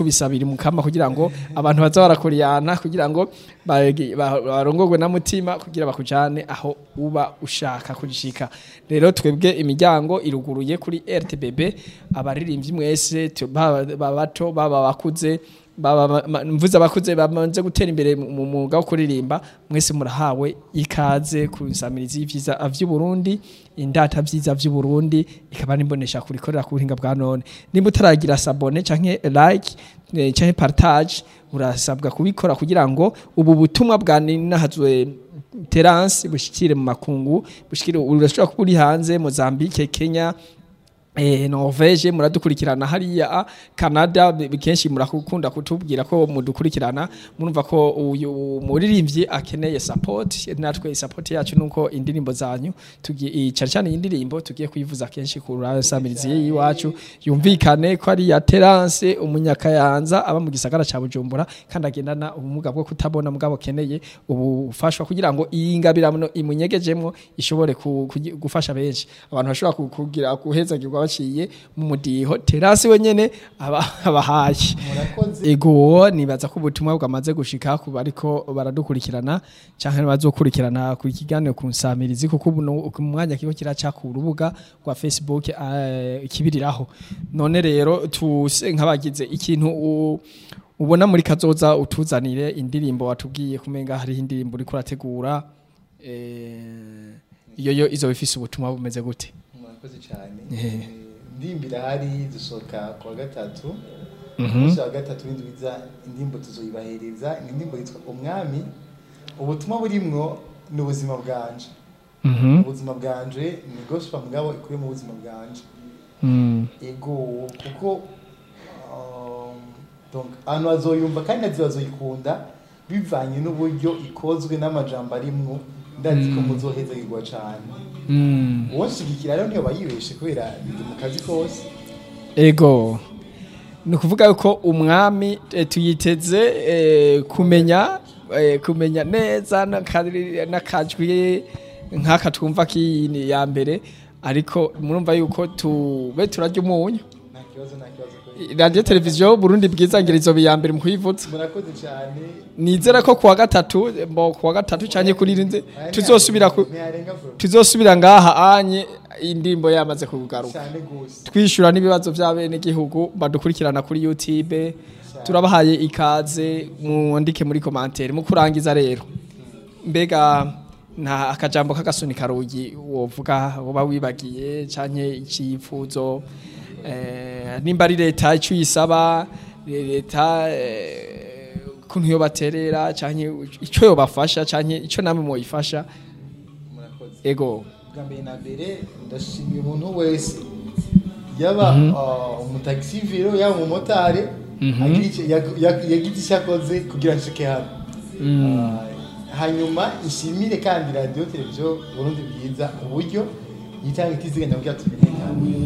kubisabira mukama kugira ngo abantu baza barakuriyana kugira ngo bagi- ba- barongorwe na mutima kugira bakujane aho uba ushaka kugishika rero twebwe imiryango iruguruye kuri RTBB abaririmbyi mwese tu- baba baba bato baba bakuze baba ba- ma- mvuze abakuze bamaze gutera imbere mu mu mwuga wo kuririmba mwese murahawe ikaze ku nsamirizi y'ivyiza vy'u Burundi indata vyiza vy'u Burundi ikaba nimbonesha kurikorera ku buhinga bwa none nimba utaragira sabone canke like eh, canke partage urasabwa kubikora kugira ngo ubu butumwa bwa ninahazwe Terence bushikire mu makungu bushikire urashobora kuba uri hanze Mozambique Kenya Eh, Norvege muradukurikirana hariya Canada bi- kenshi murakunda kutubwira ko mudukurikirana murumva ko uyu muririmbyi akeneye support natwe support yacu nuko indirimbo zanyu tugiye cyane cyane iyi ndirimbo tugiye kuyivuza kenshi ku rasamirizi y'iwacu yumvikane ko ari ya Terence umunyakayanza aba mu gisagara ca Bujumbura kandi agendana ubumuga bwo kutabona mugabo keneye ubufashwa kugira ngo iyi ngabirano imunyegejemwo ishobore ku- kugi- gufasha benshi abantu bashobora ku- kugira guhezagirwa baciye mu mudiho terasi wenyene aba- abahaye murakoze ego nibaza ko ubutumwa bwamaze gushika ku bariko baradukurikirana canke bazokurikirana ku kiganiro ku nsamirizi kuko ubu no- ku mwanya kigo kiraca ku rubuga rwa Facebook eh, kibiriraho none rero tuse nk'abagize ikintu u- ubona muri kazoza utuzanire indirimbo watubwiye kumenga hari indirimbo uri kurategura eh, iyo yo izo bifise ubutumwa bumeze gute murakoze cyane Eh. Eh, ndimbira hari dusohoka ku wa gatatu Mhm. umunsi wa gatatu w'indwiza indirimbo tuzoyibahereza ni indirimbo yitwa umwami ubutumwa burimwo ni ubuzima bwanje Mhm. ubuzima bwanje ni gospel mugabo ikuye mu buzima bwanje Mm. ego kuko um, donc abantu bazoyumva kandi nazi bazoyikunda bivanye n'uburyo ikozwe n'amajambo arimwo ndazi ko Mm. muzohezagirwa cane Mm. uwonshigikira rero niyo bayibeshe kubera ndi mu kazi kose ego ni ukuvuga yuko umwami eh, tuyiteze eh, kumenya eh, kumenya neza n'akari- n'akajwi nk'aka twumva k'iyini ya mbere ariko murumva yuko tube turarya umunyu nta kibazo nta kibazo kweli. radiyo televiziyo burundi bwiza ngira izo ya mbere mu kuyivutsa murakoze cyane nizera ko kuwa gatatu mbo kuwa gatatu cyane kuri rinze tuzosubira ku ntiyarenga bro tuzosubira ngaha anye indirimbo yamaze kugaruka cyane gose twishyura n'ibibazo by'abenegihugu badukurikirana kuri YouTube turabahaye ikaze mwandike muri komantere mu kurangiza rero mbega nta akajambo k'agasuni karugi wovuga uba wibagiye canke icyifuzo eh, nimba ari leta icyo uyisaba leta eh, kuntu yo baterera canke icyo yobafasha canke icyo namwe mwoyifasha murakoze ego bwa mbere na mbere ndashimiye umuntu wese yaba uh, umutagisi viro yaba umumotari Mhm. agira icyo- yag- yag- yagize icyo akoze kugira ngo nshike hano Uh, hanyuma nshimire kandi radiyo televiziyo burundi bwiza uburyo yitanga itiziganya kugira tumenyekane